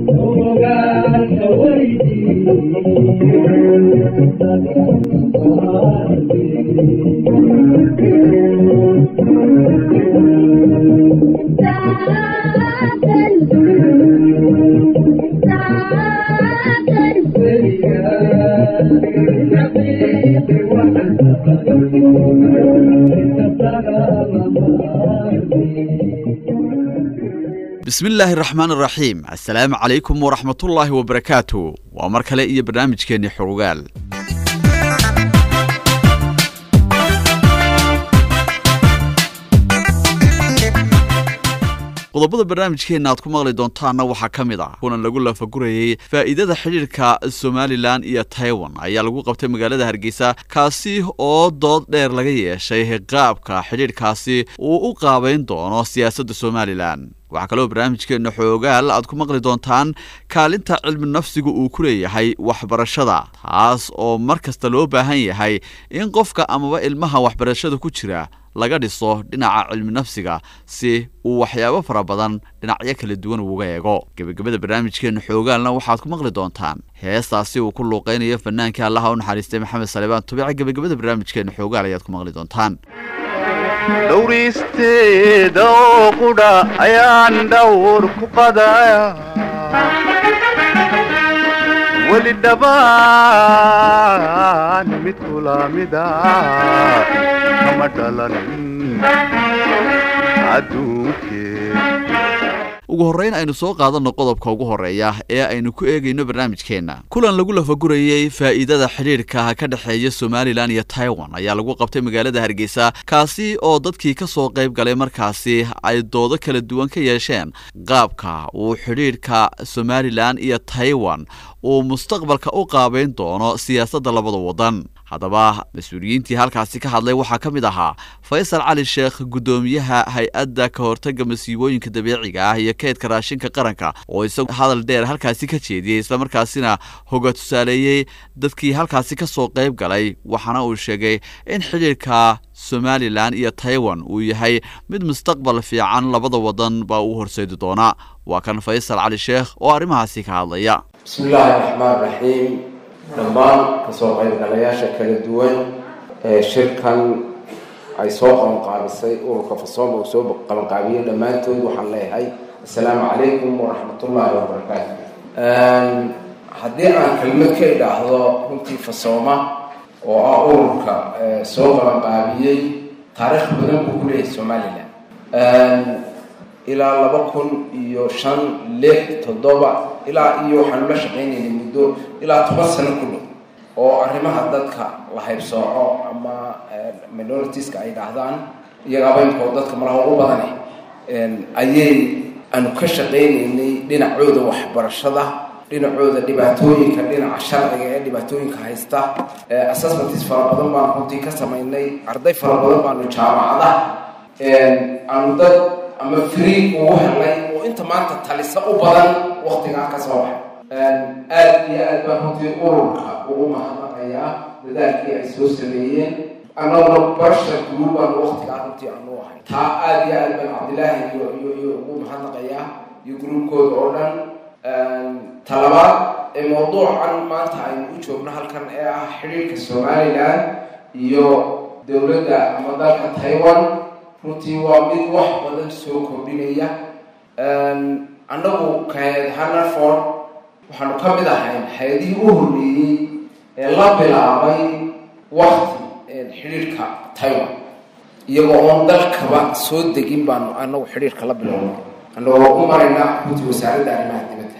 bismi illaahi araxmaan araxiim assalaamu calaykum waraxmatullaahi wabarakaatu waa mar kale iyo barnaamijkeenni xurugaal qodobada barnaamijkeenna aad ku maqli doontaanna waxaa ka mid ah kunan lagu lafagurayey faa'iidada xidhiirka somalilan iyo taiwan ayaa lagu qabtay magaalada hargeysa kaasi oo dood dheer laga yeeshay qaabka xidhiirkaasi uu u qaabayn doono siyaasadda somalilan waxaa kaloo barnaamijkeenna xoogaal aad ku maqli doontaan kaalinta cilmi nafsigu uu ku leeyahay waxbarashada taas oo mar kasta loo baahan yahay in qofka amaba ilmaha waxbarashada ku jira laga dhiso dhinaca cilmi nafsiga si uu waxyaabo fara badan dhinacyo kala duwan uuga eego gebagabada barnaamijkeenna xoogaalna waxaad ku maqli doontaan heestaasi uu ku luuqaynayo fanaanka allaha u naxariistay maxamed salebaan tubica gebagabada barnaamijkeenna xoogaal ayaad ku maqli doontaan dhowristeeda oo qudha ayaan dhawr ku qadaya weli dhabaan mid kulaamida kama dhalan adduunkee ugu horreyn aynu soo qaadanno qodobka ugu horreeya ee aynu ku eegayno barnaamijkeenna kulan lagu lafagurayey faa'iidada xidhiirka ka dhexeeya somalilan iyo taiwan ayaa lagu qabtay magaalada hargeysa kaasi oo dadkii ka soo qayb galay markaasi ay doodo kala duwan ka yeesheen qaabka uu xidhiirka somalilan iyo taiwan uu mustaqbalka u qaabayn doono siyaasadda labada waddan haddaba mas-uuliyiintii halkaasi ka hadlay waxaa ka mid ahaa faysal cali sheekh guddoomiyaha hay-adda ka hortagga masiibooyinka dabiiciga ah iyo kaydka raashinka qaranka oo isagu hadal dheer halkaasi ka jeediyey islamarkaasina hoga tusaaleeyey dadkii halkaasi ka soo qayb galay waxaana uu sheegay in xidhiirka somalilan iyo taiwan uu yahay mid mustaqbal fiican labada waddan baa uu horseedi doona waa kan faysal cali sheekh oo arrimahaasi ka hadlaya bismi illaahi raxmaan raxiim dhammaan kasoo qaybgalayaasha kala duwan ee shirkan ay soo qabanqaabisay ururka fasooma uu soo qabanqaabiyey dhammaantood waxaan leeyahay assalaamu calaykum waraxmatullaahi wabarakaatu haddii aan kelmad ka idhaahdo runtii fasooma oo ah ururka soo qabanqaabiyey taariikh badan buu ku leeyahay somalilan ilaa laba kun iyo shan lix toddoba ilaa iyo waxaanu la shaqaynaynay muddo ilaa toban sano ku dhow oo arrimaha dadka la haybsooco ama minoritiska ay dhahdaan iyagaaba inkoo dadka malaha u badane ayay aanu ka shaqaynaynay dhinacooda waxbarashada dhinacooda dhibaatooyinka dhinaca sharciga ee dhibaatooyinka haysta assessments fara badan baanu runtii ka samaynay arday fara badan baanu jaamacada aanu dad ama free ugu helnay oo inta maanta talisa u badan waktigaa ka soo baxay aada iyo aad baa runtii ururka ugu mahadnaqayaa dadaalkii ay soo sameeyeen annaguna barshar group baanu waktigaa runtii aanu ahay taa aada iyo aad baan cabdilaahi iyo iyo iyo ugu mahadnaqayaa iyo groupkooda oo dhan talabaad ee mawduucan maanta aynu u joogno halkan ee ah xidhiirka somalilan iyo dowladda ama dalka taiwan runtii waa mid wax badan soo kordhinaya annagu kahed hannerford waxaanu ka mid ahayn hay-adihii u horreeyey ee la bilaabay wakti xidhiirhka taiwan iyagoo oon dalkaba soo degin baanu anagu xidhiirka la bilownay annagoo u marayna runtii wasaaradda arrimaha dibadda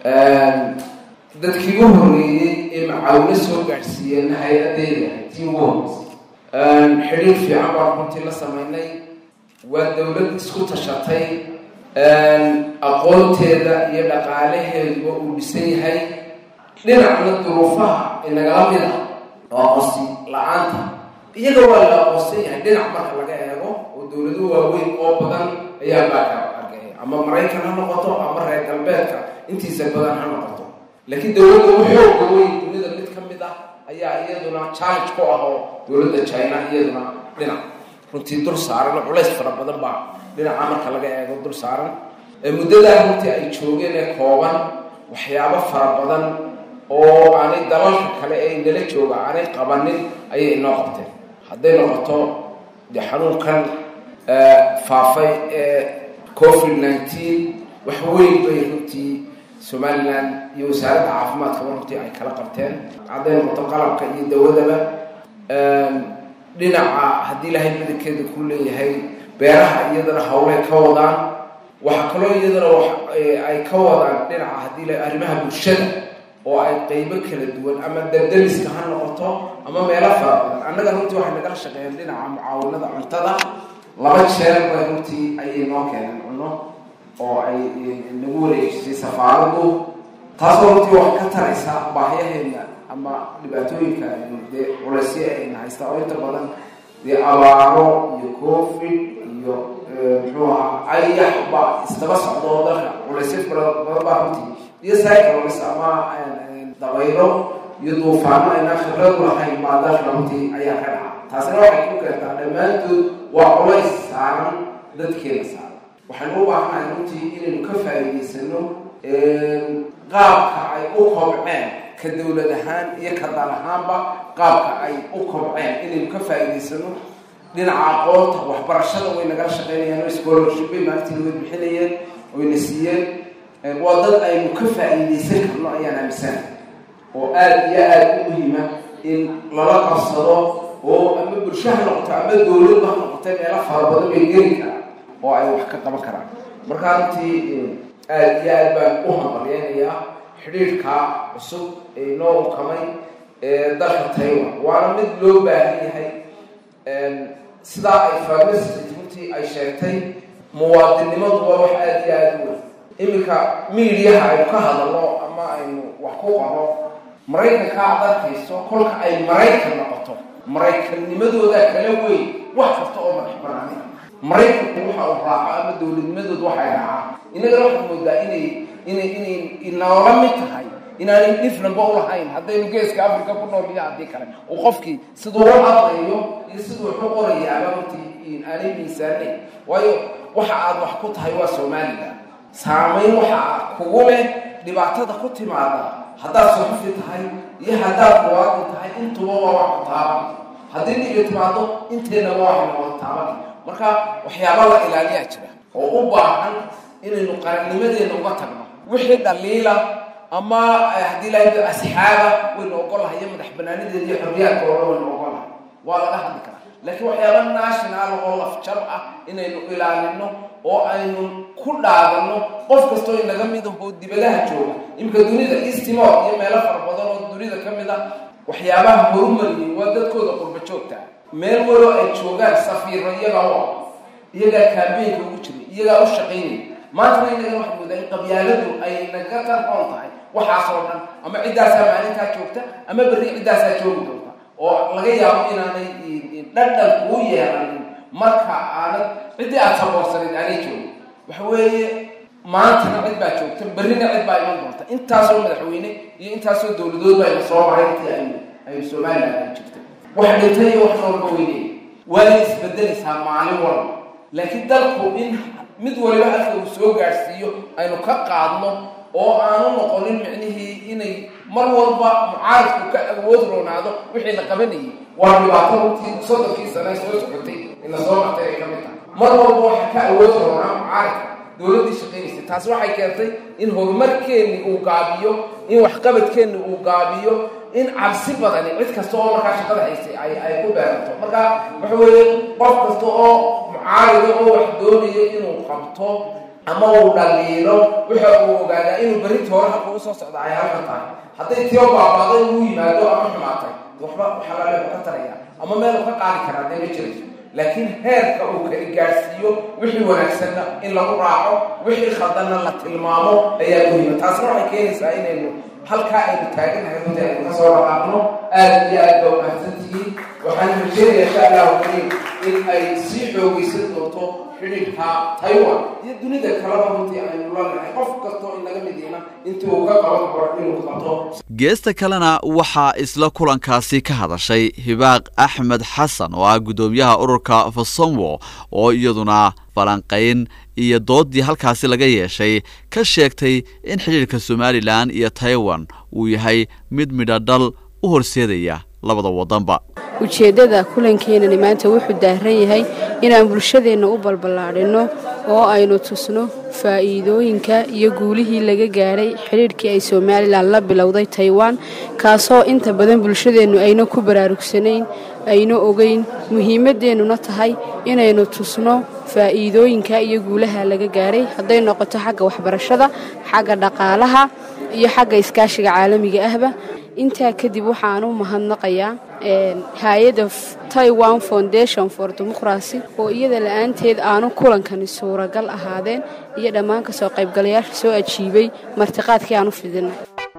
dadkii u horreeyey ee macaawino soo gaadhsiiyeen hay-adeeda tii ugu horreysay xidhiir fiican baan runtii la samaynay waa dowlad isku tashatay aqoonteeda iyo dhaqaalaheeduba uu dhisan yahay dhinacna duruufaha inagala mid ah oo aqoonsi la-aanta iyaga waa la aqoonsan yahay dhinac marka laga eego oo dowlado waaweyn oo badan ayaa baaka argaya ama maraykan ha noqoto ama reer galbeedka intiisa badan ha noqoto laakiin dowladda waxooga weyn dunida mid ka mid ah ayaa iyaduna challenge ku ah oo dowladda china iyaduna dhinac runtii dul saaran oo culays fara badan baa dhinaca marka laga eego dul saaran muddadaa runtii ay joogeen ee kooban waxyaabo fara badan oo aanay dalalka kale ee nala jooga aanay qabanin ayay inoo qabteen hadday noqoto dee xanuunkan faafay ee covid nineteen wax weyn bay runtii somalilan iyo wasaaradda caafimaadkaba runtii ay kala qabteen hadday noqoto qalabka iyo dawadaba dhinaca haddii ilaahay badankeeda ku leeyahay beeraha iyadana hawlay ka wadaan waxaa kaloo iyadana ay ka wadaan dhinaca haddii la arrimaha bulshada oo ay qeybo kala duwan ama dabdamiska ha noqoto ama meelo fara badan annaga runtii waxay nagala shaqeeyeen dhinaca mucaawanada cuntada laba jeer bay runtii ayay noo keeneen cuno oo ay nagu wareejisay safaaradu taasoo runtii wax ka taraysa baahyaheena ama dhibaatooyinka dee culaysya ayna haysta oo inta badan dee abaaro iyo covid iyo muxuu ahaa ayax ba isdaba socdo oo dalka culaysya badan baa runtii iyo cyclones ama dabaylo iyo duufaano aynaan khibradu lahayn baa dalka runtii ayaa ka dhaca taasina waxay ku keentaa dhammaantood waa culays saaran dadkeena saaran waxaynu u baahanahay runtii inaynu ka faa'iidaysano qaabka ay u kobceen ka dowlad ahaan iyo ka dal ahaanba qaabka ay u kobceen inaynu ka faa'iidaysano dhinaca aqoonta waxbarashada way nagala shaqeynayaan oo scholarship bay maalintii naga bixinayeen oyna siiyeen waa dad aynu ka faa'iidaysan karno ayaan aaminsana oo aada iyo aada u muhiima in lala qabsado oo ama bulsho ha noqoto ama dowladba ha noqotay meelo fara badan bay geli karaan oo ay wax ka qaban karaan markaa runtii aada iyo aad baan u hambalyeynayaa xidhiirka cusub ee inoo ukamay ee dalka taiwan waana mid loo baahan yahay sidaa ay farmasity runtii ay sheegtay muwaadinnimadu waa wax aada iyo aada u weyn iminka miidiyaha aynu ka hadalno ama aynu wax ku qoro maraykanka aad arkayso kolka ay maraykan noqoto maraykannimadooda kala weyn wax kasta oo madax banaani maraykanku waxa uu raaco ama dowladnimadooda waxay raacaan innagana waxaad moodaa inay inay inay inoola mid tahay inaanay dhifnanba ulahayn haddaynu geeska africa ku nool iyo haddii kale uu qofkii siduu u hadlayo iyo siduu wax u qorayaaba runtii aanay miisaanayn waayo waxa aad wax ku tahay waa somalilan saamayn waxa kugu leh dhibaatada ku timaada haddaad suxufi tahay iyo haddaad muwaadin tahay intuba waa wax ku taaban haddii dhibi timaado inteennaba waxayna wada taaban marka waxyaaba la ilaaliyaa jira oo u baahan inaynu qarannimadeena uga tagno wixii dhaliila ama haddii lahayd asxaaba waynu ogolahay iyo madax banaanideeda iyo xorriyaadka oo dhan waynu ogolahay waa laga hadli karaa laakiin waxyaaba national oo lafjab ah inaynu ilaalino oo aynu ku dhaadano qof kastoo inaga mid ahoo dibadaha jooga iminka dunida eastmor iyo meelo fara badan oo dunida ka mid ah waxyaabaha horumariyay waa dadkooda qurba joogta meel waloo ay joogaan safiiro iyagaa u ah iyagaa kaabeynka ugu jiray iyagaa u shaqaynaya maantana inaga waxay moodaa in qabyaaladu ay naga tarxoon tahay waxaasoo dhan ama ciddaasaa maalintaa joogta ama berri ciddaasaa joogi doonta oo laga yaabo inaanay dhadhan kuu yeelanin marka aanad ciddii aada saboorsanayd aanay joogin waxa weeye maantana cid baa joogta berrina cid baa iman doonta intaasoo madaxweyne iyo intaasoo dowladood baa ina soo maray intii aynu aynu somalilan ay jirtay wax dhintay iyo wax noolba weynaya waana isbedelaysaa maalin walba laakiin dalku in mid waliba halka uu soo gaadhsiiyo aynu ka qaadno oo aanu noqonin micnihii inay mar walba mucaaridku ka awood roonaado wixii la qabanayay waa dhibaato runtii soddonkii sane soo socotay ina soo martay ay ka mid tahay mar walba waxa ka awood roonaa mucaaridka dowladdii shaqaynaysay taasi waxay keentay in horumarkeenni uu gaabiyo in waxqabadkeenni uu gaabiyo in cabsi badani cid kasta oo markaa shaqada haysay ay ay ku beeranto marka waxa weeye qof kasta oo mucaarida oo wax doonaya inuu qabto ama uu dhaliilo waxa uu ogaadaa inuu berrintii hore halka usoo socda ay halka tahay hadday tiyo baabaaday uu yimaado ama xumaatay waxba waxaa laga ka taraya ama meel uu ka qaadi karaa dee ma jirayso laakiin heerka uu kala gaadhsiiyo wixii wanaagsanna in lagu raaco wixii khaldanna la tilmaamo ayaa muhiima taasna waxay keenaysaa inaynu halkaa aynu taaganahay runtii aynu kasoo dhaqaaqno aada iyo aad baa umahadsantihiin waxaan rajeenaya insha allahu kariim in ay sii xoogaysan doonto xidhiidhka taiwan iyo dunida kaleba runtii aynu la nahay qof kastoo inaga midiina intii uu ka qaban karo inuu qabto geesta kalena waxaa isla kulankaasi ka hadashay hibaaq axmed xasan oo ah guddoomiyaha ururka fasomwo oo iyaduna falanqayn iyo doodii halkaasi laga yeeshay ka sheegtay in xidhiidhka somalilan iyo taiwan uu yahay mid midhadhal u horseedaya labada waddanba ujeeddada kulankeenani maanta wuxuu daaran yahay inaan bulshadeenna u balballaadhinno oo aynu tusno faa'iidooyinka iyo guulihii laga gaadhay xidhiidhkii ay somalilan la bilowday taiwan kaasoo inta badan bulshadeennu ayna ku baraarugsanayn ayna ogeyn muhiimaddeennuna tahay inaynu tusno faa'iidooyinka iyo guulaha laga gaadhay hadday noqoto xagga waxbarashada xagga dhaqaalaha iyo xagga iskaashiga caalamiga ahba intaa kadib waxaan u mahadnaqayaa hay-adda taiwan foundation for democracy oo iyada la-aanteed aanu kulankani suuragal ahaadeen iyo dhammaan ka soo qaybgalayaasha soo ajiibay martiqaadkii aan u fidinay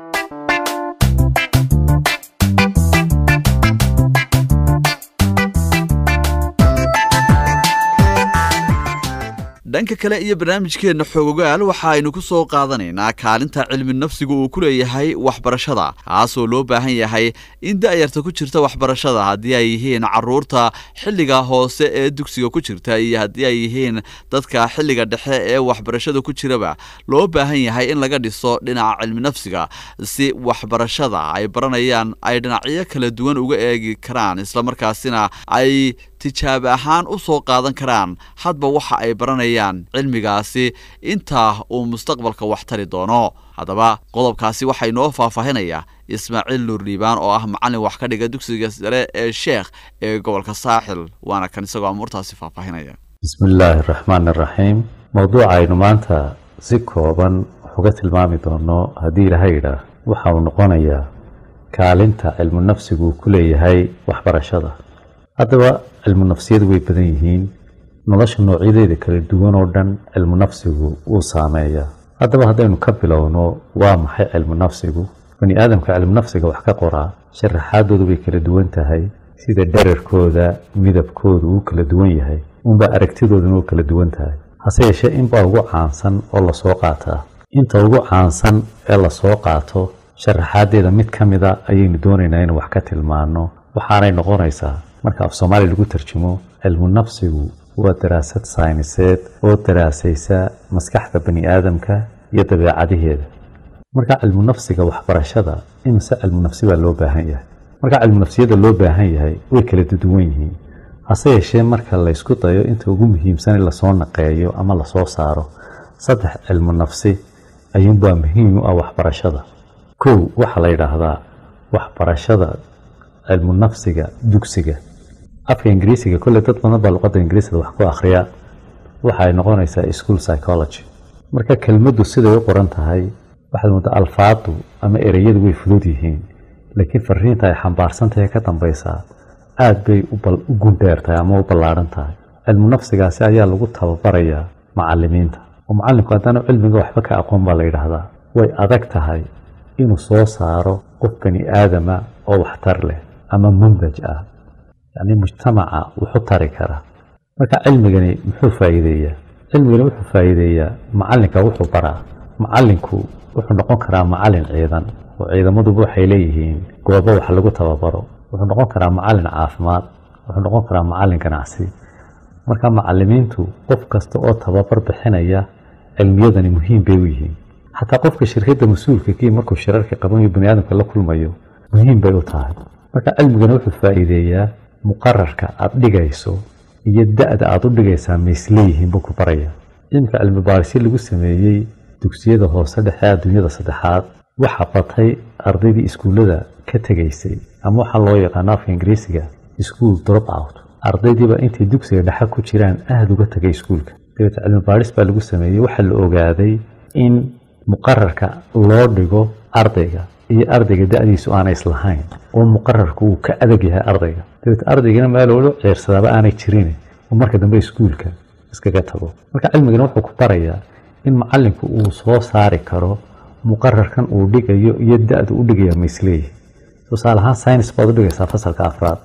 dhanka kale iyo barnaamijkeenna xoogogaal waxa aynu ku soo qaadanaynaa kaalinta cilmi nafsiga uu ku leeyahay waxbarashada kaasoo loo baahan yahay in da'yarta ku jirta waxbarashada haddii ay yihiin caruurta xilliga hoose ee dugsiga ku jirta iyo haddii ay yihiin dadka xilliga dhexe ee waxbarashada ku jiraba loo baahan yahay in laga dhiso dhinaca cilmi nafsiga si waxbarashada ay baranayaan ay dhinacyo kala duwan uga eegi karaan islamarkaasina ay tijaab ahaan u soo qaadan karaan hadba waxa ay baranayaan cilmigaasi intaa uu mustaqbalka wax tari doono haddaba qodobkaasi waxaa inoo faahfaahinaya ismaaciil nuur liibaan oo ah macallin wax ka dhiga dugsiga sare ee sheekh ee gobolka saaxil waana kan isagoo amuurtaasi faahfaahinaya bismillaahi raxmaan iraxiim mowduuca aynu maanta si kooban waxuga tilmaami doono haddii ilahay idhaah waxa uu noqonayaa kaalinta cilmu nafsigu uu ku leeyahay waxbarashada haddaba cilmu nafsiyadu way badan yihiin nolosha noocyadeeda kala duwan oo dhan cilmu nafsigu wuu saameeyaa haddaba haddaynu ka bilowno waa maxay cilmu nafsigu bani aadamka cilmu nafsiga wax ka qoraa sharaxaadoodu way kala duwan tahay sida dherarkooda midabkoodu uu kala duwan yahay unba aragtidooduna u kala duwan tahay hase yeeshee inbaa ugu caansan oo lasoo qaataa inta ugu caansan ee lasoo qaato sharaxaadeeda mid ka mida ayaynu doonaynaa inuu wax ka tilmaano waxaanay noqonaysaa marka af soomaaliya lagu tarjumo cilmu nafsigu waa daraasad sayniseed oo daraasaysa maskaxda bani aadamka iyo dabeecadaheeda marka cilmu nafsiga waxbarashada imise cilmu nafsi baa loo baahan yahay marka cilmu nafsiyada loo baahan yahay way kala duwan yihiin hase yeeshee marka laysku dayo inta ugu muhiimsan in lasoo naqeeyo ama lasoo saaro saddex cilmu nafsi ayuunbaa muhiim u ah waxbarashada kow waxaa la yidhaahdaa waxbarashada cilmu nafsiga dugsiga afka ingiriisiga kolley dad badan baa luqadda ingiriisada wax ku akhriya waxa ay noqonaysaa school psychology marka kelmaddu siday u qoran tahay waxaad moodaa alfaadu ama ereyadu way fudud yihiin laakiin fariinta ay xambaarsan tahay ka dambaysaa aad bay u gundheer tahay ama u ballaadhan tahay cilmu nafsigaasi ayaa lagu tababarayaa macalimiinta oo macalinku haddaanu cilmiga waxba ka aqoon baa la yidhaahdaa way adag tahay inuu soo saaro qof bani aadama oo waxtar leh ama mundaj ah yacni mujtamaca wuxu tari kara marka cilmigani muxuu faa'iideeyaa cilmigani wuxuu faa'iideeyaa macalinka wuxuu baraa macalinku wuxuu noqon karaa macalin ciidan oo ciidamaduba waxay leeyihiin goobo wax lagu tababaro wuxuu noqon karaa macalin caafimaad wuxuu noqon karaa macalin ganacsi marka macalimiintu qof kasta oo tababar bixinaya cilmiyadani muhiim bay u yihiin xataa qofka shirkadda mas-uulka kii markuu shirarka qabanayo bani aadamka la kulmayo muhiim bay u tahay marka cilmigani wuxuu faa'iideeyaa muqararka aada dhigayso iyo da-da aada u dhigaysaa maisleeyihiin buu ku baraya cilmika cilmi baarisyo lagu sameeyey dugsiyada hoose dhexe adduunyada saddexaad waxaa batay ardaydii iskuullada ka tegaysay ama waxaa loo yaqaano afka ingiriisiga school drop out ardaydiiba intay dugsiga dhexe ku jiraan aada uga tegay iskuulka dabeete cilmi baaris baa lagu sameeyey waxaa la ogaaday in muqararka loo dhigo ardayga iyo ardayga da-diisu aanay islahayn oo muqararku uu ka adag yahay ardayga dabeete ardaygana meeloola ceersadaaba aanay jirin oo marka dambe iskuulka iskaga tago marka cilmigana wuxuu ku barayaa in macalinku uu soo saari karo muqararkan uu dhigayo iyo da-du u dhigaya maisleeyihi tusaale ahaan synis baad u dhigaysaa fasalka afraad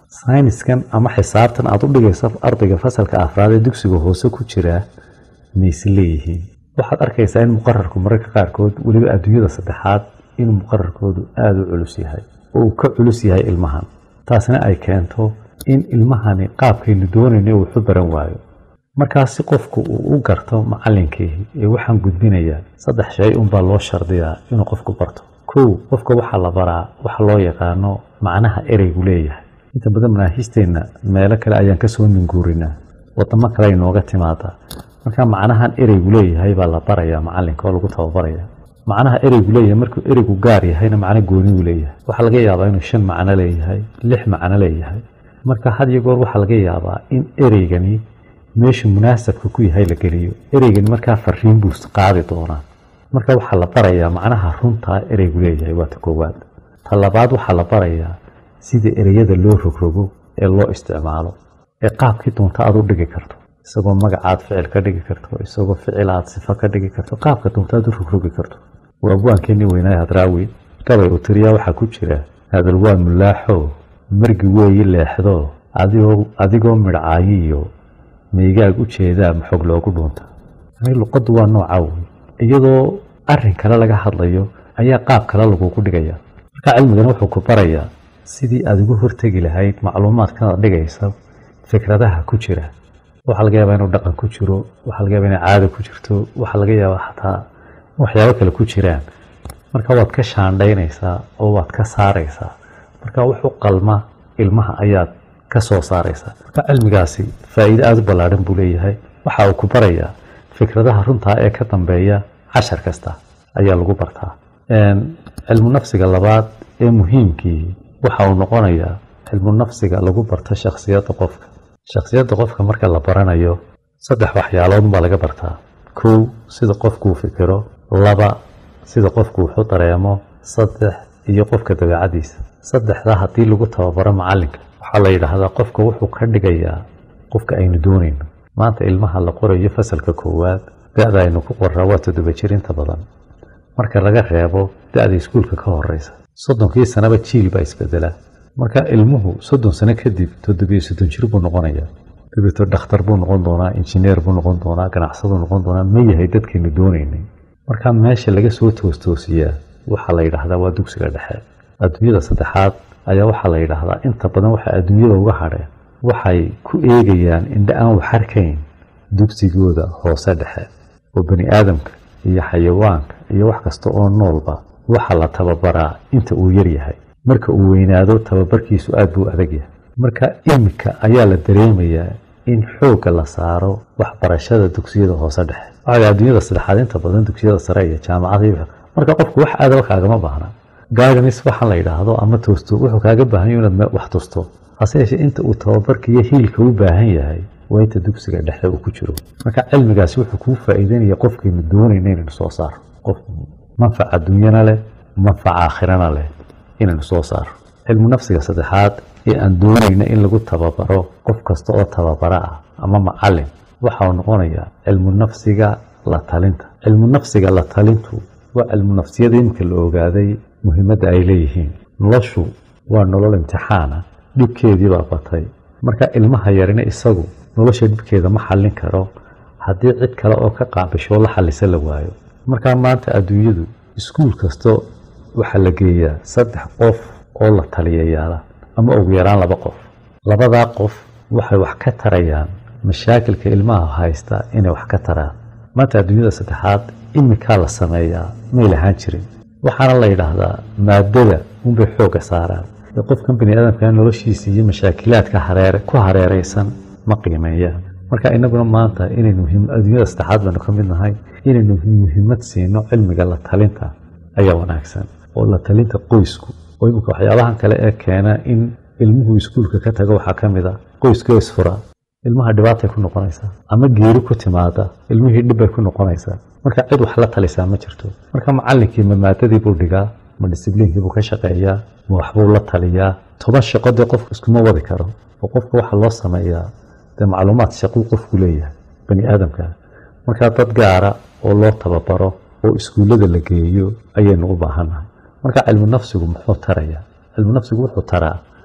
sayniskan ama xisaabtan aada u dhigayso ardayga fasalka afraad ee dugsiga hoose ku jiraa mayse leeyihiin waxaad arkaysaa in muqararku mararka qaarkood weliba adduunyada saddexaad inuu muqararkoodu aada u culus yahay oo uu ka culus yahay ilmahan taasna ay keento in ilmahani qaabkaynu doonayno wuxu baran waayo markaas si qofku uu u garto macalinkii ee waxaan gudbinayaa saddex shay unbaa loo shardiyaa inuu qofku barto kow qofka waxaa la baraa waxa loo yaqaano macnaha ereygu leeyahay inta badan manaahiisteenna meelo kale ayaan kasoo minguurinaa wadamo kale ay nooga timaadaa marka macnahan ereygu leeyahay baa la barayaa macalinka oo lagu tababaraya macnaha ereygu leeyahay markuu ereygu gaar yahayna macno goonigu leeyahay waxaa laga yaabaa inuu shan macno leeyahay lix macno leeyahay marka had iyo goor waxaa laga yaabaa in ereygani meeshu munaasabka ku yahay la geliyo ereygani markaa fariin buu qaadi doonaa marka waxaa la barayaa macnaha runtaa ereygu leeyahay waa ta koowaad ta labaad waxaa la barayaa sida ereyada loo rogrogo ee loo isticmaalo ee qaabkii doonta aad u dhigi karto isagoo magacaad ficil ka dhigi karto isagoo ficil aad sifo ka dhigi karto qaabka doonta aad u rogrogi karto waa abwaankeenii weynaaye hadraawi gabay uu tiriyaa waxaa ku jira hadal waa mulaaxo margi weeyi leexdo adigoo midhcaayiyo maygaag u jeedaa maxog loogu dhuunta luqaddu waa nooca wey iyadoo arin kale laga hadlayo ayaa qaab kale lagugu dhigaya marka cilmigana wuxuu ku barayaa sidii aad ugu hortegi lahayd macluumaadkanaad dhigaysa fikradaha ku jira waxaa laga yaabaa inuu dhaqan ku jiro waxaa laga yaaba inay caada ku jirto waxaa laga yaabaa xataa in waxyaabo kale ku jiraan marka waad ka shaandhaynaysaa oo waad ka saaraysaa marka wuxuu qalma ilmaha ayaad ka soo saaraysaa marka cilmigaasi faa'iide aada u ballaadhan buu leeyahay waxa uu ku barayaa fikradaha runtaa ee ka dambeeya cashar kasta ayaa lagu bartaa cilmu nafsiga labaad ee muhiimkii waxa uu noqonayaa cilmu nafsiga lagu barto shakhsiyadda qofka shakhsiyadda qofka marka la baranayo saddex waxyaalood baa laga bartaa kow sida qofkuu fikiro laba sida qofku wuxu dareemo saddex iyo qofka dabeecadiisa saddexdaa haddii lagu tababaro macalinka waxaa la yidhaahdaa qofka wuxuu ka dhigayaa qofka aynu doonayno maanta ilmaha la qorayo fasalka koowaad da-da aynu ku qoraa waa toddoba jir inta badan marka laga reebo da-da iskuulka ka horeysa soddonkii sanaba jiil baa isbedelaa marka ilmuhu soddon sano kadib toddobiyo soddon jir buu noqonayaa dabeeto dhakhtar buu noqon doonaa injineer buu noqon doonaa ganacsaduu noqon doonaa ma yahay dadkaynu doonaynay marka meesha laga soo toostoosiyaa waxaa la yidhaahdaa waa dugsiga dhexe adduunyada saddexaad ayaa waxaa la yidhaahdaa inta badan waxay adduunyada uga hadheen waxay ku eegayaan indha aan wax arkayn dugsigooda hoose dhexe oo bani aadamka iyo xayawaanka iyo wax kasta oo noolba waxaa la tababaraa inta uu yar yahay marka uu weynaado tababarkiisu aad buu adag yahay marka iminka ayaa la dareemayaa in xoogga la saaro waxbarashada dugsiyada hoose dhexe waxaa adduunyada saddexaad inta badan dugsiyada sare iyo jaamacada marka qofku wax aadaba kaagama baahna gaaganis waxaa la yidhaahdo ama toosto wuxuu kaaga baahan yahy inaad wax tusto hase yeeshee inta uu tababarka iyo hiilka u baahan yahay waa inta dugsiga dhexe uu ku jiro marka cilmigaasi wuxuu kuu faa'iideynaya qofkaynu doonayna inaynu soo saaro qof manfaca adduunyana leh manfaca aakhirana leh inaynu soo saaro cilmu nafsiga saddexaad ee aan doonayna in lagu tababaro qof kasta oo tababaro ah ama macalin waxau noqonayaa cilmu nafsiga la talinta cilmu nafsiga la talintu waa cilmu nafsiyada iminka la ogaaday muhiimadda ay leeyihiin noloshu waa nolol imtixaana dhibkeedii baa batay marka ilmaha yarina isagu nolosha dhibkeeda ma xallin karo haddii cid kale oo ka qaabisho la xallisa la waayo markaa maanta adduunyadu iskuul kasto waxaa la geeyaa saddex qof oo la taliyayaala ama ugu yaraan laba qof labadaa qof waxay wax ka tarayaan mashaakilka ilmaha haysta inay wax ka taraan maanta adduunyada saddexaad iminkaa la sameeyaa may lahaan jirin waxaana la yidhaahdaa maadada unbay xoogga saaraan ee qofkan bani aadamka noloshiisa iyo mashaakilaadka hareere ku hareeraysan ma qiimeeyaan marka inaguna maanta inaynu adduunyada saddexaad baynu ka mid nahay inaynu muhiimad siino cilmiga la talinta ayaa wanaagsan oo la talinta qoysku oo iminka waxyaabahan kale ee keena in ilmuhu iskuulka ka tago waxaa ka mid a qoyska isfura ilmaha dhibaatay ku noqonaysaa ama geeri ku timaada ilmihii dhibbay ku noqonaysaa marka cid wax la talisaa ma jirto marka macallinkii ma maadadii buu dhigaa ma disibliinkii buu ka shaqeeyaa ma waxbuu la taliyaa toban shaqo dee qofku iskuma wadi karo oo qofka waxaa loo sameeyaa dee macluumaad shaquu qofku leeyahay bani aadamka marka dad gaara oo loo tababaro oo iskuullada la geeyo ayaynu u baahannahay marka cilmu nafsigu muxuu tarayaa cilmu nafsigu wuxuu taraa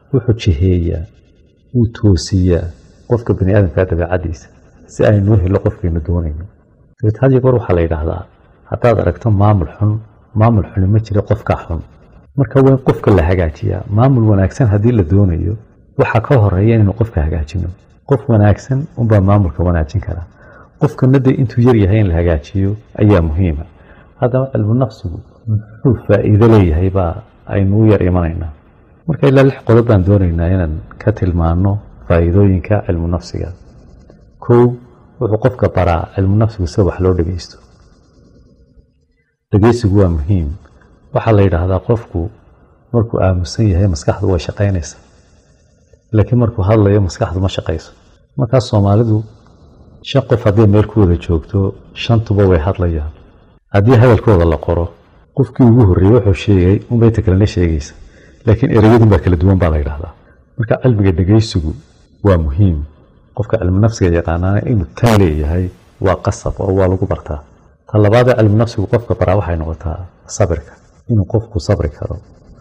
wuxuu jiheeyaa wuu toosiyaa qofka bani aadamka dabeecadiisa si aynuu helo qofkaynu doonayno dabeed had iyo goor waxaa la yidhaahdaa haddaad aragto maamul xun maamul xuni ma jira qofka xun marka waa in qofka la hagaajiyaa maamul wanaagsan haddii la doonayo waxaa ka horeeya inaynu qofka hagaajino qof wanaagsan unbaa maamulka wanaajin karaa qofkana dee intuu yar yahay in la hagaajiyo ayaa muhiima haddaba cilmu nafsigu muxuu faa'iido leeyahay baa aynu u yar imanaynaa marka ilaa lix qodob baan doonaynaa inaan ka tilmaano faa'iidooyinka cilmu nafsiga kow wuxuu qofka baraa cilmu nafsigu sida wax loo dhegeysto dhegeysigu waa muhiim waxaa la yidhaahdaa qofku markuu aamusan yahay maskaxdu way shaqaynaysa laakiin markuu hadlayo maskaxdu ma shaqayso markaas soomaalidu shan qof haddii meel ku wada joogto shantuba way hadlayaan haddii hadalkooda la qoro qofkii ugu horreeyey wuxuu sheegay unbay ta kalena sheegaysa laakiin ereyadun baa kala duwan baa la yidhahdaa marka cilmiga dhegeysigu waa muhiim qofka cilmi nafsiga yaqaanaana inuu tan leeyahay waa qasab oo waa lagu bartaa ta labaadee cilmi nafsigu qofka baraa waxay noqotaa sabirka inuu qofku sabri karo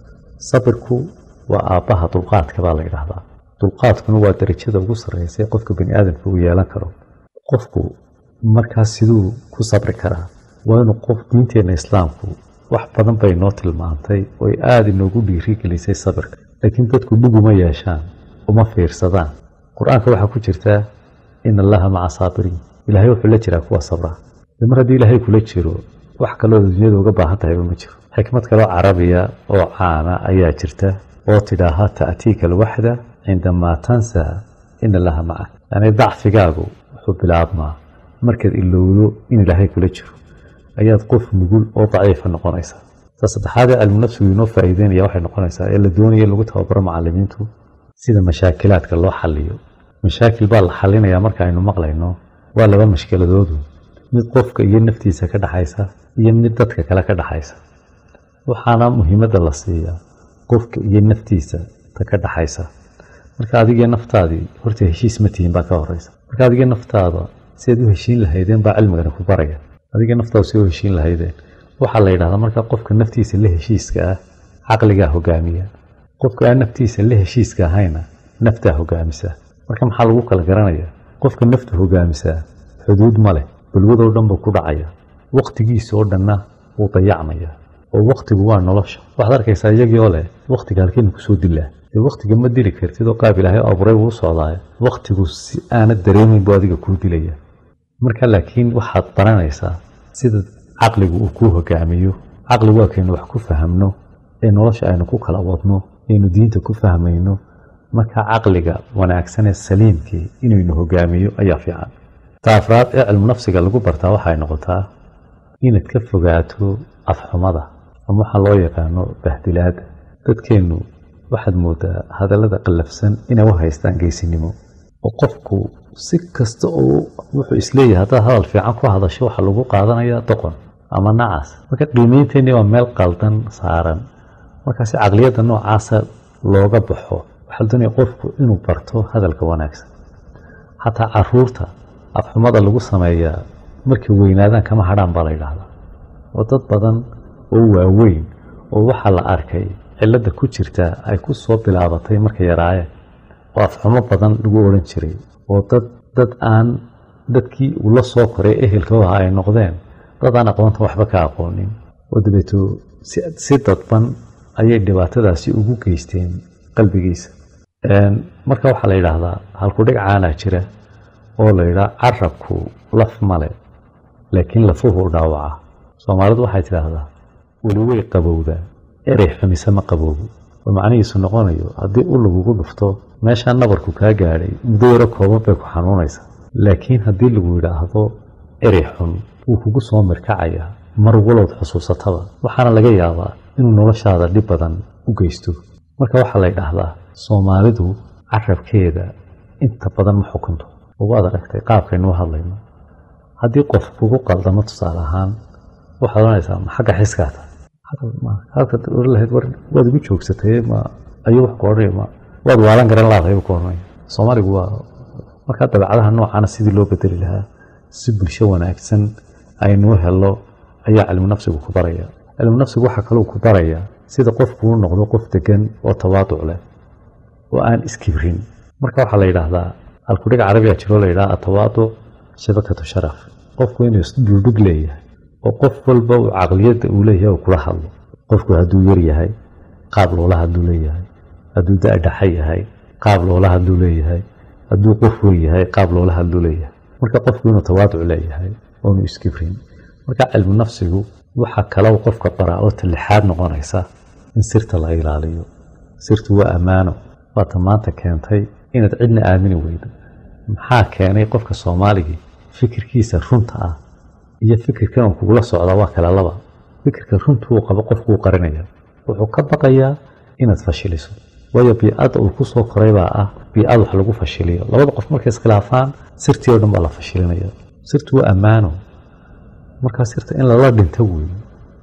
sabirku waa aabbaha dulqaadka baa la yidhaahdaa dulqaadkuna waa darajada ugu sarreysa ee qofka bani aadamka uu yeelan karo qofku markaas siduu ku sabri karaa waa inuu qof diinteenna islaamku wax badan bay noo tilmaantay oy aada inoogu dhiirigelisay sabirka laakiin dadku dhuguma yeeshaan uma fiirsadaan qur-aanka waxaa ku jirtaa ina allaha maca saabiriin ilaahay wuxuu la jiraa kuwa sabra de mar haddii ilaahay kula jiro wax kaloo dunyada uga baahan tahayba ma jiro xikmad kaloo carabiya oo caana ayaa jirta oo tidhaaha ta'tiika alwaxda cindamaa tansaa ina allaha macak yani dacfigaagu wuxuu bilaabmaa markaad ilowdo in ilaahay kula jiro ayaad qof nugul oo daciifa noqonaysaa ta saddexaadee cilmu nafsigu inoo faa'iideynaya waxay noqonaysaa ee la doonaya in lagu tababaro macalimiintu sida mashaakilaadka loo xaliyo mashaakil baa la xalinayaa marka aynu maqlayno waa laba mashkiladoodu mid qofka iyo naftiisa ka dhexaysa iyo mid dadka kale ka dhexaysa waxaana muhiimadda la siiyaa qofka iyo naftiisa ta ka dhexaysa marka adigii naftaadii horta heshiis ma tihiin baa ka horeysa marka adigii naftaada siaad u heshiin lahaydeen baa cilmigani ku baraya adigii naftaada si u heshiin lahaydeen waxaa la yidhahdaa marka qofka naftiisa la heshiiska ah caqligaa hogaamiya qofka aan naftiisa la heshiiska ahayna naftaa hogaamisa marka maxaa lagu kala garanaya qofka naftu hogaamisaa xuduud ma leh balwadoo dhan buu ku dhacaya wakhtigiisa oo dhanna wuu dayacmaya oo wakhtigu waa nolosha waxaad arkaysaa iyagii oo leh wakhtiga halkeenu kusoo dilaa dee wakhtiga ma dili kartid oo qaab ilaahay abuuray wuu socdaay wakhtigu si aanad dareemayn buu adiga kuu dilaya marka laakiin waxaad baranaysaa sida caqligu uu kuu hogaamiyo caqli waa kaynu wax ku fahamno ee nolosha aynu ku kala wadno aynu diinta ku fahmayno marka caqliga wanaagsan ee saliimkii inaynu hogaamiyo ayaa fiican ta afraad ee cilmu nafsiga lagu bartaa waxay noqotaa inaad ka fogaato afxumada ama waxaa loo yaqaano bahdilaada dadkeennu waxaad moodaa hadallada qallafsan inay u haystaan geesinimo oo qofku si kasta oo wuxuu isleeyahay haddaad hadal fiican ku hadasho waxaa lagu qaadanayaa doqon ama nacas marka qiimeynteennii waa meel qaldan saaran markaasi caqliyadda noocaasa looga baxo waxaa la doonaya qofku inuu barto hadalka wanaagsan xataa caruurta afxumada lagu sameeyaa markay weynaadaan kama hadhaan baa la yidhaahdaa oo dad badan oo waaweyn oo waxaa la arkay cilladda ku jirta ay ku soo bilaabatay markay yaraayeen oo afxumo badan lagu odhan jiray oo dad dad aan dadkii uu la soo koray ehelkooda ay noqdeen dad aan aqoonta waxba ka aqoonin oo dabeeto si dadban ayay dhibaatadaasi ugu geysteen qalbigiisa marka waxaa la yidhaahdaa halkudhig caanaa jira oo la yidhaha carabku laf male laakiin lafuhu dhaawaca soomaalidu waxay tidhaahdaa weli way qabowdaa erey xumise ma qaboobo oo macnihiisu noqonayo haddii u lagugu dhufto meeshaa nabarku kaa gaadhay muddo yaro kooban bay ku xanuunaysaa laakiin haddii lagu yidhaahdo erey xun wuu kugu soo mirkacaya mar walowd xusuusataba waxaana laga yaabaa inuu noloshaada dhib badan u geysto marka waxaa la ydhaahdaa soomaalidu carabkeeda inta badan ma xukunto oo waad aragtay qaabkaynuu hadlayno haddii qof kugu qaldamo tusaale ahaan waxaad ohanaysaa ma xagga xiskaa tahay lahayd war waad igu joogsatay ma ayuu wax ku odhanay ma waad waalan garan laadahay buu ku odhanaya soomaaligu waa markaa dabeecadaha noocaana sidii loo bedeli lahaa si bulsho wanaagsan aynuu helo ayaa cilmu nafsigu ku baraya cilmu nafsigu waxaa kaluu ku baraya sida qofku u noqdo qof degan oo tawaaduc leh oo aan iskibrin marka waxaa la yidhaahdaa halkudhig carabiga jiroo la yidhaha atawaadu shabakatu sharaf qofku inuu isdhuldhig leeyahay oo qof walba uu caqliyadda uu leeyahay uu kula hadlo qofku hadduu yar yahay qaab loola hadluu leeyahay hadduu da-dhaxa yahay qaab loola hadluu leeyahay hadduu qof wen yahay qaab loola hadluu leeyahay marka qofku inuu tawaaduc leeyahay oonu iskibrin marka cilmu nafsigu waxaa kalau qofka baraa oo talixaad noqonaysa in sirta la ilaaliyo sirtu waa ammaano waata maanta keentay inaad cidna aamini weydo maxaa keenay qofka soomaaligii fikirkiisa runta ah iyo fikirkan uu kugula socda waa kala laba fikirka runtuu qabo qofkuu qarinaya wuxuu ka baqayaa inaad fashiliso waayo biicadda uu kusoo koray baa ah biicad wax lagu fashiliyo labada qof markay iskhilaafaan sirtii oo dhan baa la fashilinaya sirtu waa ammaano markaa sirta in lala dhinto weeye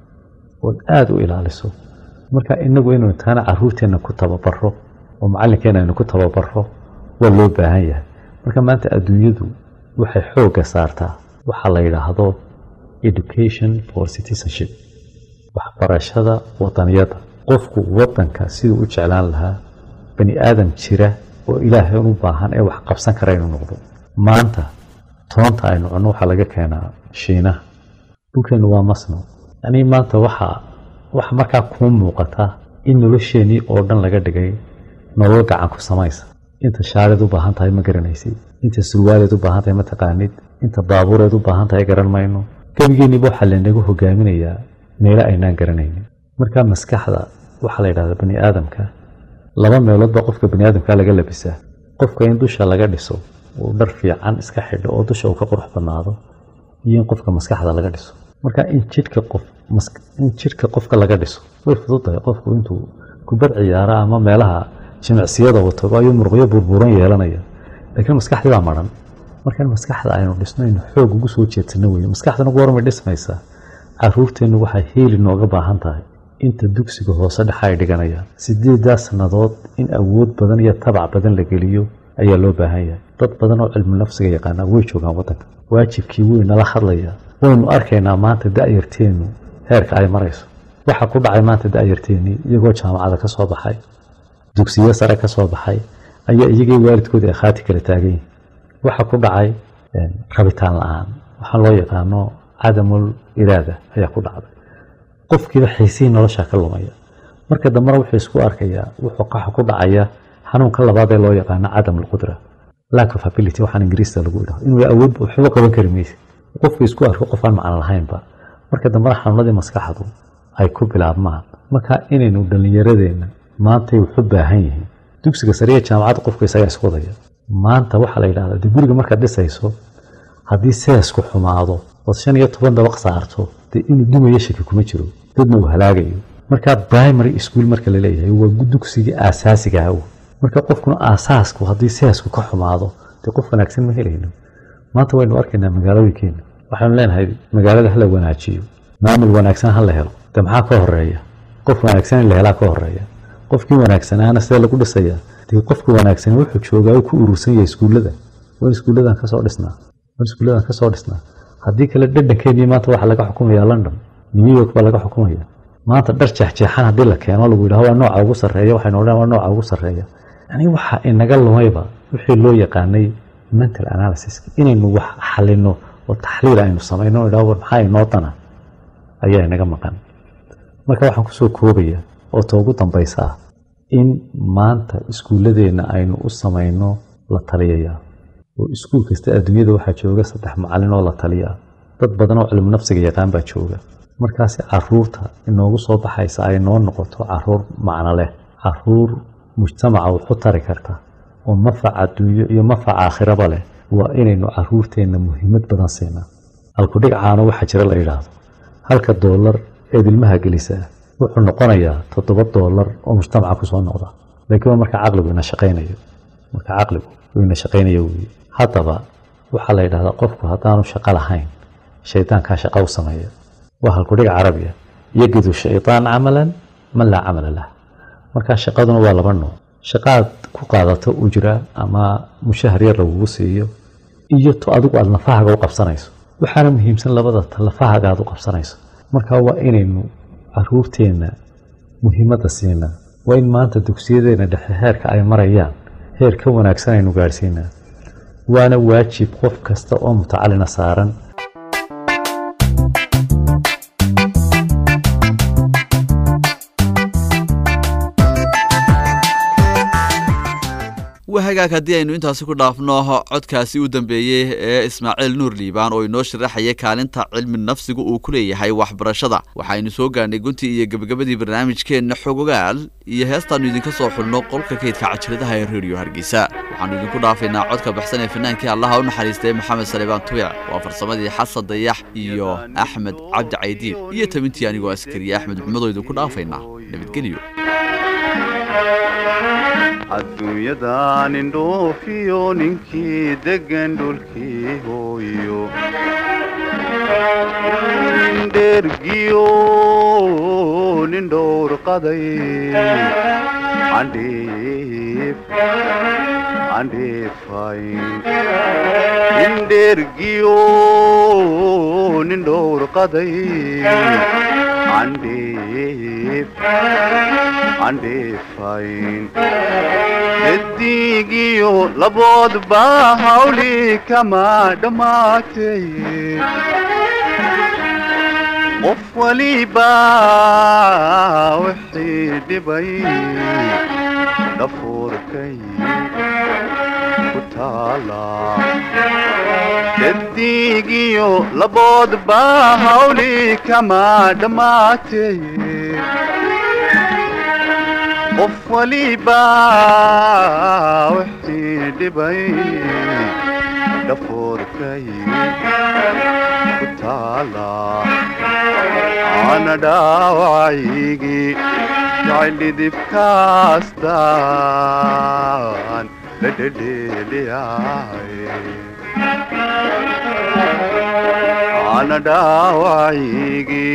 ood aada u ilaaliso marka inagu inuu taana caruurteenna ku tababaro oo macallinkeena aynu ku tababaro waa loo baahan yahay marka maanta adduunyadu waxay xoogga saartaa waxaa la yidhaahdo education for citizenship waxbarashada wadaniyadda qofku wadanka siduu u jeclaan lahaa bani aadam jira oo ilaahay u baahan ee wax qabsan kara inuu noqdo maanta toonta aynu cunno waxaa laga keenaa shiinaha dhulkeennu waa masno yanii maanta waxaa waxa markaa kuu muuqata in nolosheenii oo dhan laga dhigay nolol gacan ku samaysa inta shaareed u baahan tahay ma garanaysid inta surwaaleed u baahan tahay ma taqaanid inta baabuureed u baahan tahay garan mayno gebigeeniba waxaa laynagu hogaaminayaa meelo aynaan garanaynin marka maskaxda waxaa la yidhahdaa bani aadamka laba meeloodba qofka bani aadamka laga labisaa qofka in dusha laga dhiso uu dhar fiican iska xidho oo dusha uu ka qurux badnaado iyo in qofka maskaxda laga dhiso marka in jidhka qof in jidhka qofka laga dhiso way fududahay qofku intuu kubad ciyaara ama meelaha jimicsiyada wato ayuu muruqyo burburan yeelanaya laakiin maskaxdii baa maran marka in maskaxda aynu dhisno aynu xoog ugu soo jeedsano weye maskaxdana goormay dhismaysaa caruurteennu waxay heeli nooga baahan tahay inta dugsiga hoose dhexa ay dhiganayaan sideedaa sannadood in awood badan iyo tabac badan la geliyo ayaa loo baahan yahay dad badan oo cilmu nafsiga yaqaanaa way joogaan waddanka waajibkii wey nala hadlaya waynu arkaynaa maanta da-yarteennu heerka ay marayso waxaa ku dhacay maanta da-yarteennii iyagoo jaamacada ka soo baxay dugsiyo sare ka soo baxay ayaa iyagii waalidkooda ay khaati kala taagan yihin waxaa ku dhacay rabitaan la-aan waxaa loo yaqaano cadamul iraada ayaa ku dhacday qofkiiba xiisihii nolosha ka lumaya marka dambena wuxuu isku arkayaa wuxuu qaxa ku dhacaya xanuunka labaad ee loo yaqaano cadam alqudra lack of ability waxaan ingiriista lagu idhaho inuu awood waxba qaban kari maysa qofku isku arko qof aan macno lahaynba marka dambena xanuunadii maskaxdu ay ku bilaabmaan marka inaynu dhallinyaradeenna maantay wuxu baahan yihiin dugsiga sariya jaamacadda qofku isagaa isku wadaya maanta waxaa la yidhahdaa de guriga markaad dhisayso haddii seesku xumaado ood shan iyo toban dabaq saarto dee inuu dumayo shaki kuma jiro dadna uu halaagayo marka primary school marka la leeyahay waa dugsigii aasaasiga ah marka qofkuna aasaasku haddii seesku ka xumaado dee qof wanaagsan ma helayno maanta waynu arkaynaa magaalooyinkeena waxaynu leenahay magaalada hala wanaajiyo maamul wanaagsan ha la helo de maxaa ka horeeya qof wanaagsan in la helaa ka horeeya qofkii wanaagsanaana sidee lagu dhisayaa dee qofka wanaagsan wuxuu joogaa ku urursan yahay iskuullada waan iskuulladan kasoo dhisnaa waan iskuulladan kasoo dhisnaa haddii kale dhadhankeenii maanta waxaa laga xukumayaa london new york baa laga xukumaya maanta dhar jeexjeexan haddii la keeno lagu yidhaho waa nooca ugu sarreeya waxaynu odhan waa nooca ugu sarreeya yani waxa inaga lumayba wixii loo yaqaanay mental analysis inaynu wax xalino oo taxliil aynu samayno idhaho war maxaa inoo dana ayaa inaga maqan marka waxaan kusoo koobaya oo ta ugu dambaysa ah in maanta iskuulladeenna aynu u samayno la taliyaya oo iskuul kasta adduunyada waxaa jooga saddex macallin oo la taliya dad badan oo cilmu nafsiga yaqaan baa jooga markaasi caruurta inoogu soo baxaysa ay noo noqoto caruur macno leh caruur mujtamaca waxu tari karta oo mafac adduunyo iyo mafac aakhiraba leh waa inaynu caruurteenna muhiimad badan siinaa halkudhig caano waxaa jira la yidhaahdo halka doolar eed ilmaha gelisaa wuxuu noqonayaa toddoba doolar oo mujtamaca kusoo noqda laakiin waa marka caqligu ina shaqaynayo marka caqligu uu ina shaqaynayo weeye haddaba waxaa la yidhahdaa qofku haddaanu shaqo lahayn shaydaankaa shaqa u sameeya waa halkudhig carabiya yagidu shaydaan camalan man laa camala lah markaa shaqaduna waa laba nooc shaqaad ku qaadato ujra ama mushahar yar lagugu siiyo iyo to adigu aada lafahaaga u qabsanayso waxaana muhiimsan labada ta lafahaaga aad u qabsanayso marka waa inaynu caruurteenna muhiimadda siinaa waa in maanta dugsiyadeena dhexe heerka ay marayaan heer ka wanaagsan aynu gaadhsiinaa waana waajib qof kasta oo mutacalina saaran wahagaag haddii aynu intaasi ku dhaafno codkaasi u dambeeyey ee ismaaciil nuur liibaan oo inoo sharaxaya kaalinta cilmi nafsigu uu ku leeyahay waxbarashada waxaynu soo gaarnay guntii iyo gebagabadii barnaamijkeenna xogogaal iyo heestaannu idinka soo xulno qolka kaydka cajiradaha ee reediyo hargeysa waxaannu idinku dhaafaynaa codka baxsan ee fanaankii allaha u naxariistay maxamed salebaan tubic waa farsamadii xasan dayax iyo axmed cabdi caydiin iyo tabintii anigoo askariye axmed maxmedoo idinku dhaafaynaa nabadgelyo adduunyadan indhoofiyo ninkii deggan dhulkii hooyo dhergiyo nin dhowr qaday andheef andheefayn indhergiyo nin dhowr qaday andheef andheefayn eddigiyo laboodba hawli kama dhammaatay qof waliba wixii dhibay dhafuurkay ku taala eddigiyo laboodba hawli kama dhammaatay qof waliba wixii dhibay dhafoorkay ku taala ana dhaawacaygii jacildhidibkaastaan la dhedheeliyaay ana dhaawacaygii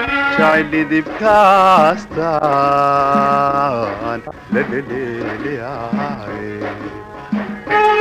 jacildhidibkaastaan la dhedheeliyaay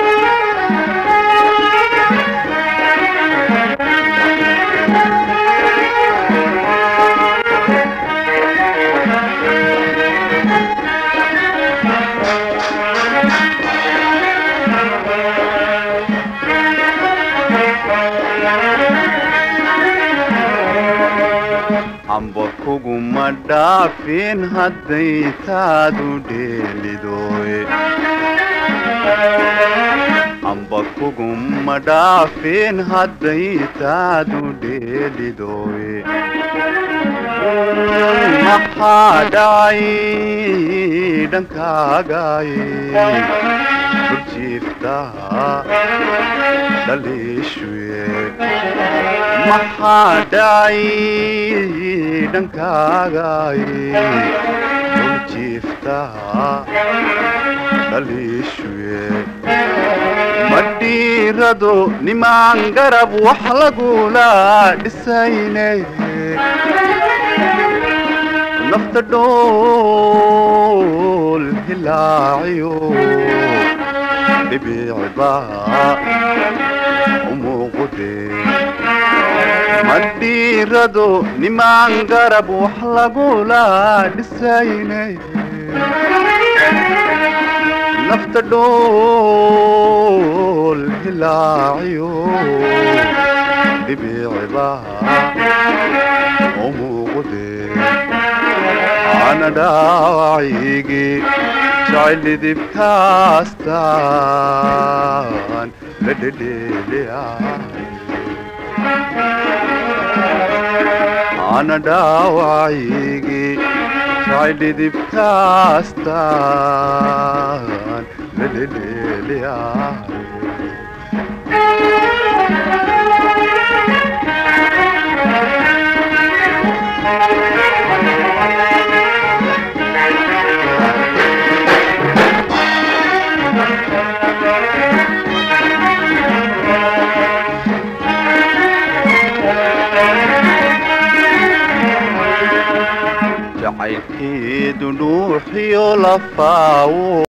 amba kuguma dhaafin hadday taadu dheelidoy amba kuguma dhaafin hadday taadu dheelidoy maxaa dhacay dhankaagay burjiifta dhaliishwe maxaa dhacay dhankaagay burjiifta dhaliishwe madhiirado nimaan garab wax lagula dhisayne nafta dhool hilaaciyo dhibicba umuuqude madhiirado nimaan garab wax lagula dhisayne nafta dhool hilaaciyo dhibicba umuuqude ana dhaawacaygii jacildhidibkaastaan la dhedheeliyaay ana dhaawacaygii jacildhidibkaastaan la dhedheeliyaay jacaylkeedu dhuuxiyo lafaawo